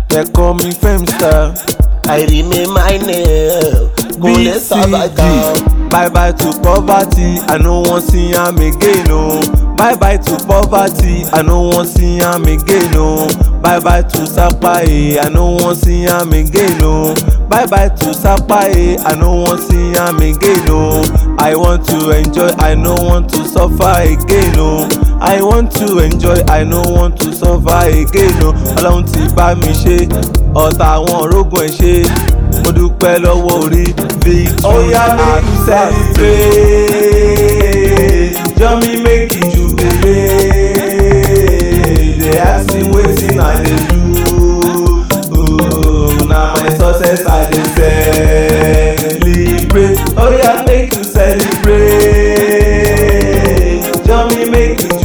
They call me Femstar. I remain my name. Kúnlé Sábàkà. BCG. Bye bye to poverty, I no wan see am again o. Bye bye to poverty, I no wan see am again o. Bye bye to sapaye, I no wan see am again o. Bye bye to sapaye, I no wan see am again o. I want to enjoy, I no want to suffer again o. I want to enjoy, I no want to suffer again o. Ọlọ́run ti bá mi ṣe, ọ̀tá àwọn orógùn ẹ̀ ṣe mo dúpẹ́ lọ́wọ́ orí victory Oya, make you celebrate jọ mi make you jubilate dey ask me wetin i dey do Ooh, na my success i dey celebrate oya make you celebrate jọ mi make you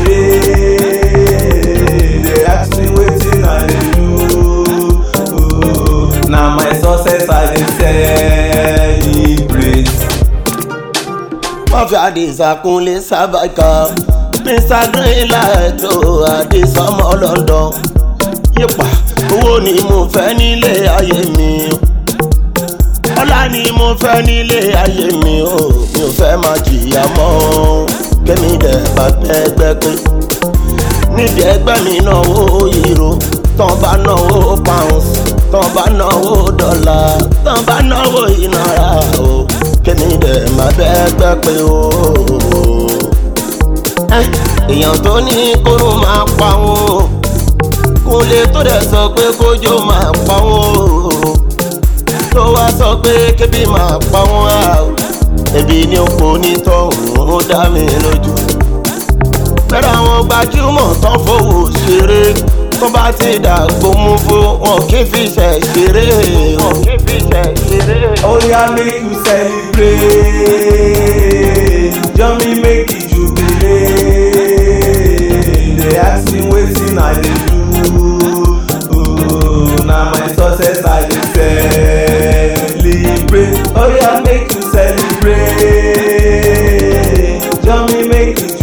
jubilate dey ask me wetin i dey do. Ooh, na my success i dey celebrate. Mafia Adisa Kúnlé Sábàkà. Mr Greenlight o Adesọmọ London. Yípa owó ni mo fẹ́ nílé ayé mi. Ọlá ni mo fẹ́ nílé ayé mi o. Mi ò fẹ́ máa jìyà mọ́. Kémi dẹ̀ bá gbẹ́gbẹ́ pé. Níbi ẹgbẹ́ mi náwó euro. Tán bá náwó pounds. Tán bá náwó dọ́là. Tán bá náwó ìnara o. Kémi dẹ̀ máa gbẹ́gbẹ́ pé o. Ẹ́, Èèyàn tó ní kóró máa pa wọn. Kúnlé tó dẹ̀ sọ pé kójó máa pa wọn tó wá sọ pé kébì máa pa wọn á o ẹbí ní òpó nítọ̀hún ó dá mi lójú. pẹ̀lú àwọn gbajúmọ̀ tán fowó ṣeré tó bá ti dàgbò mú fó wọn kì í fi ṣẹ̀ ṣeré wọn kì í fi ṣẹ̀ ṣeré. Oya make you celebrate, join me make you jubilate. Dey ask me wetin I dey do, Ooh, na my success I dey celebrate. Oya make you celebrate, join me make you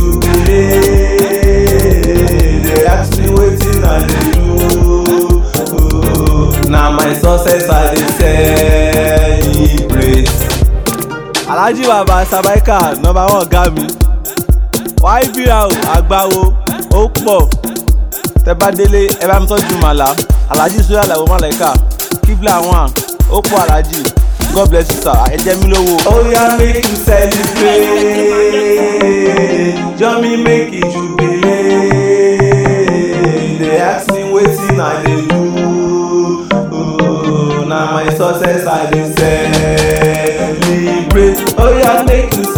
jubilate. Dey ask me wetin I dey do, Ooh, na my success I dey celebrate. alhaji baba sabaika nọmba one ọgá mi wáìbíra o àgbáwo ó pọ̀ tẹ bá délé ẹ bá mi tọ́jú màlá alhaji sóyà làwọn màláìka kíbla one ó pọ̀ alhaji god bless you sir ẹ jẹ́ mi lówó. oya make you celebrate join me make you jubilate dey ask me wetin i dey do Ooh, na my success i dey celebrate oya make you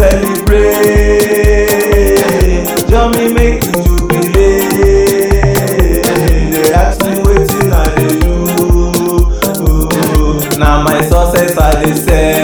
celebrate join me make you jubilate dey ask me wetin i dey do Ooh, na my success i dey celebrate.